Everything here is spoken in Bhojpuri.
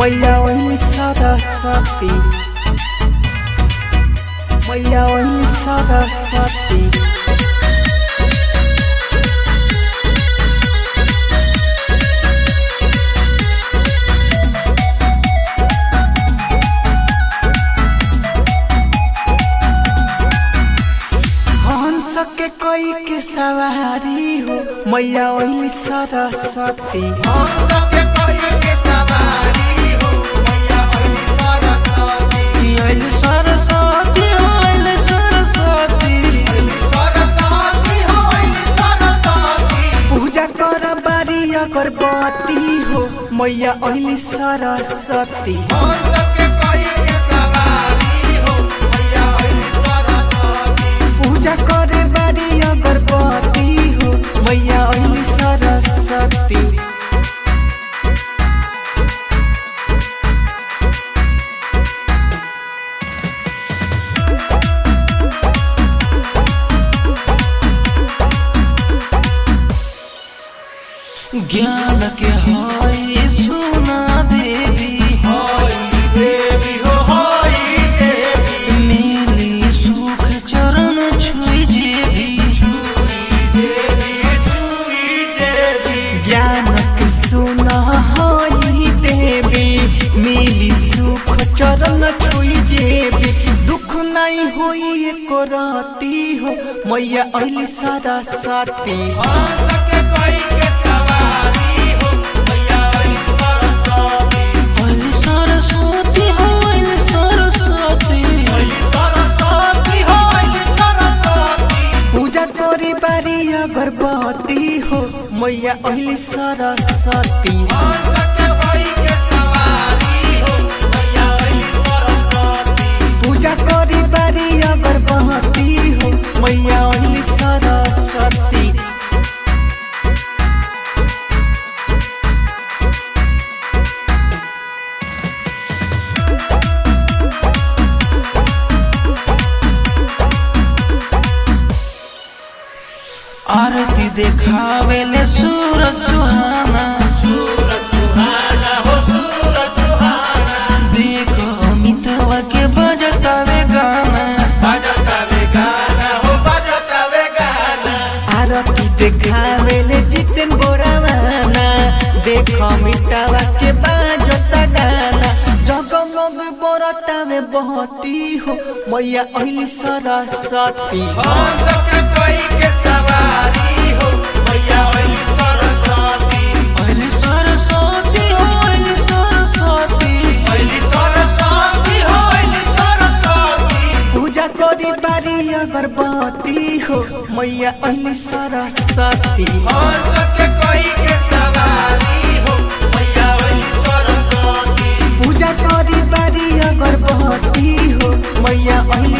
मैया ओइली सरस्वती मैया ओइली सरस्वती हंस के कोई के सवारी हो मैया ओइली सरस्वती हंस के कोई के सवारी हो मैया ओइली सरस्वती ओइली सरस्वती ओइली सरस्वती ओइली सरस्वती हो ओइली सरस्वती पूजा कर बारी अगरबत्ती हो मैया ओइली सरस्वती हंस के कोई के सवारी हो मैया ओइली सरस्वती पूजा करे बारी अगरबत्ती हो मैया ओइली सरस्वती ज्ञान के हई सुना देवी होई देवी हो होई देवी मिली सुख चरण छुई जेवी देवी छुई देवी ज्ञानक सुन हई देवी मिली सुख चरण छुई जेबी दुख नहीं होई एको राती हो मैया ओइली सरस्वती हंस के कोई के सवारी हो मैया ओइली सरस्वती हई सरस्वती हई सरस्वती ओइली सरस्वती हो ओइली सरस्वती पूजा करी बारी अगरबत्ती हो मैया ओइली सरस्वती हंस के कोई के सवारी हो मैया ओइली सरस्वती पूजा करी बारी अगरबत्ती हो मैया ओइली सरस्वती आरती देखावे ले सूरज सुहाना सूरज सुहाना हो सूरज सुहाना देख अमितवा के बजतावे गाना बजता वे गाना हो बजता वे गाना आरती देखावेले जितन गोरावाना देख मिटावा के बाजता गाना जगमग बरता में बहती हो मैया ओइली सरस्वती हंस के कोई के सवारी हो मैया ओइली सरस्वती हई सरस्वती हई सरस्वती ओइली सरस्वती हो ओइली सरस्वती पूजा करी बारी अगरबत्ती हो मैया ओइली सरस्वती हंस के कोई के सवारी हो मैया ओइली सरस्वती पूजा करी बारी अगरबत्ती हो मैया ओइली